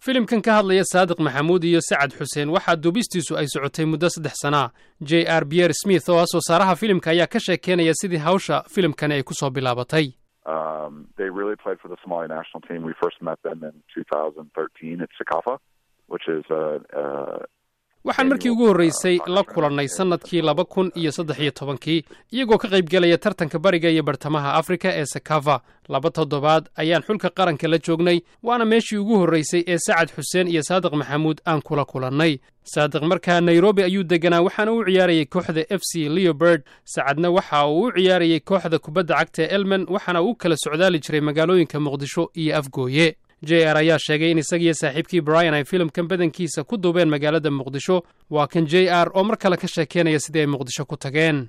filimkan ka hadlaya saadiq maxamuud iyo sacad xuseen waxaa duubistiisu ay socotay muddo saddex sana j r biyer smith oo ah soo saaraha filimka ayaa ka sheekeynaya sidii hawsha filimkani ay ku soo bilaabatay waxaan markii ugu horreysay la kulannay sannadkii laba kun iyo saddex iyo tobankii iyagoo ka qaybgelaya tartanka bariga iyo bartamaha afrika ee sakava laba toddobaad ayaan xulka qaranka la joognay waana meeshii ugu horraysay ee sacad xuseen iyo saadiq maxamuud aan kula kulannay saadiq markaa nairobi ayuu deganaa waxaana u ciyaarayay kooxda f c leoberd sacadna waxa uu u ciyaarayay kooxda kubadda cagta elmen waxaana uu kala socdaali jiray magaalooyinka muqdisho iyo afgooye j r ayaa sheegay in isagiyo saaxiibkii brian ay filimkan badankiisa ku duubeen magaalada muqdisho waa kan j r oo mar kale ka sheekeynaya sidii ay muqdisho ku tageen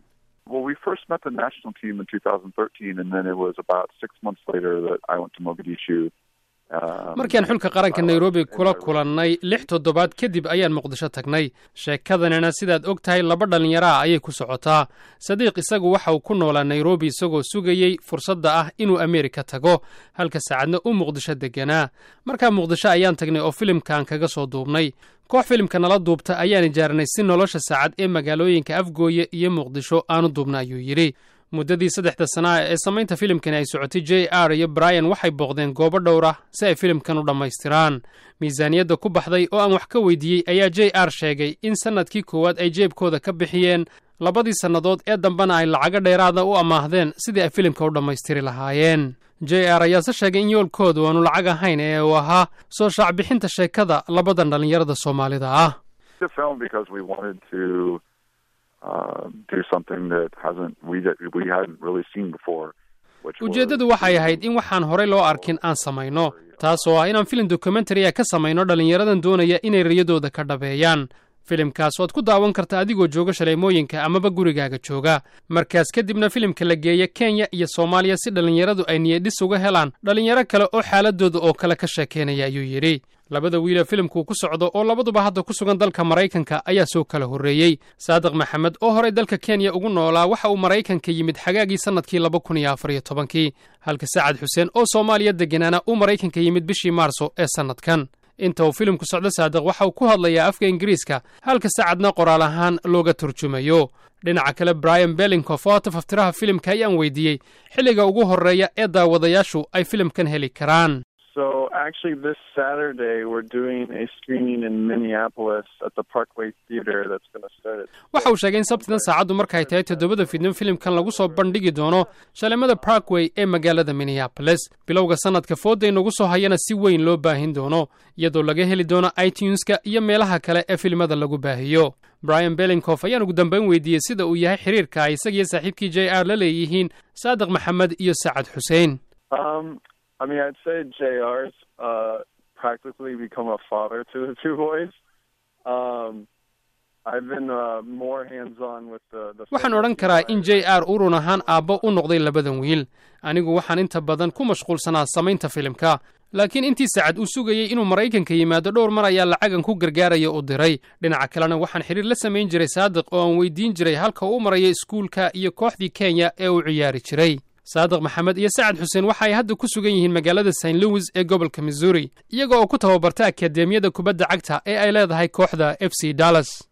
markiaan xulka qaranka nairobi kula kulannay lix toddobaad kadib ayaan muqdisho tagnay sheekadanina sidaad og tahay laba dhallinyaraah ayay ku socotaa sadiiq isagu waxa uu ku noolaa nairobi isagoo sugayey fursadda ah inuu ameerika tago halka saacadna u muqdisho deganaa markaa muqdisho ayaan tagnay oo filimkan kaga soo duubnay koox filimka nala duubta ayaan ijaaranay si nolosha saacad ee magaalooyinka afgooye iyo muqdisho aanu duubna ayuu yidhi muddadii saddexda sanaa ee samaynta filimkani ay socotay j r iyo brian waxay booqdeen goobo dhowr ah si ay filimkan u dhammaystiraan miisaaniyadda ku baxday oo aan wax ka weydiiyey ayaa j r sheegay in sannadkii koowaad ay jeebkooda ka bixiyeen labadii sannadood ee dambena ay lacago dheeraada u amaahdeen sidii ay filimka u dhammaystiri lahaayeen j r ayaase sheegay in yoolkoodu aanu lacag ahayn ee uu ahaa soo shaacbixinta sheekada labadan dhallinyarada soomaalida ah ujeeddadu waxay ahayd in waxaan horey loo arkin aan samayno taasoo ah inaan filim dokumentariya ka samayno dhallinyaradan doonaya inay riyadooda ka dhabeeyaan filimkaas waad ku daawan karta adigoo jooga shaleemooyinka amaba gurigaaga jooga markaas kadibna filimka la geeya kenya iyo soomaaliya si dhallinyaradu ay niyadhis uga helaan dhallinyaro kale oo xaaladooda oo kale ka sheekeynaya ayuu yidhi labada wiilee filimkuu ku socdo oo labaduba hadda ku sugan dalka maraykanka ayaa soo kala horreeyey saadiq maxamed oo horey dalka kenya ugu noolaa waxa uu maraykanka yimid xagaagii sannadkii laba kun iyo afar iyo tobankii halka sacad xuseen oo soomaaliya degganaana uu maraykanka yimid bishii maarso ee sannadkan inta uu filimku socdo saadiq waxa uu ku hadlayaa afka ingiriiska halka sacadna qoraal ahaan looga turjumayo dhinaca kale brian bellinkof oo tafaftiraha filimka ayaan weydiiyey xilliga ugu horreeya ee daawadayaashu ay filimkan heli karaan waxa uu sheegay in sabtidan saacaddu markaay tahay toddobada fidnimo filimkan lagu soo bandhigi doono shalemada parkway ee magaalada minneaboles bilowga sannadka fooday nagu soo hayana si weyn loo baahin doono iyadoo laga heli doono ituneska iyo meelaha kale ee filimada lagu baahiyo brian bellinkof ayaan ugu dambayn weydiiyey sida uu yahay xiriirka ay isagiyo saaxiibkii j r la leeyihiin saadiq maxamed iyo sacad xuseen practically become a father to the two boys. Um, I've been uh, more hands-on with the. the waxaan odhan karaa in j r uu run ahaan aabbo u noqday labadan wiil anigu waxaan inta badan ku mashquulsanaa samaynta filimka laakiin intii sacad uu sugayey inuu maraykanka yimaado dhowr mar ayaa lacagan ku gargaaraya u diray dhinaca kalena waxaan xidhiir la samayn jiray saadiq oo aan weydiin jiray halka uu maraya iskuulka iyo kooxdii kenya ee uu ciyaari jiray saadiq maxamed iyo sacad xuseen waxa ay hadda ku sugan yihiin magaalada st louis ee gobolka missouri iyaga oo ku tababarta akadeemiyada kubadda cagta ee ay leedahay kooxda f c dallas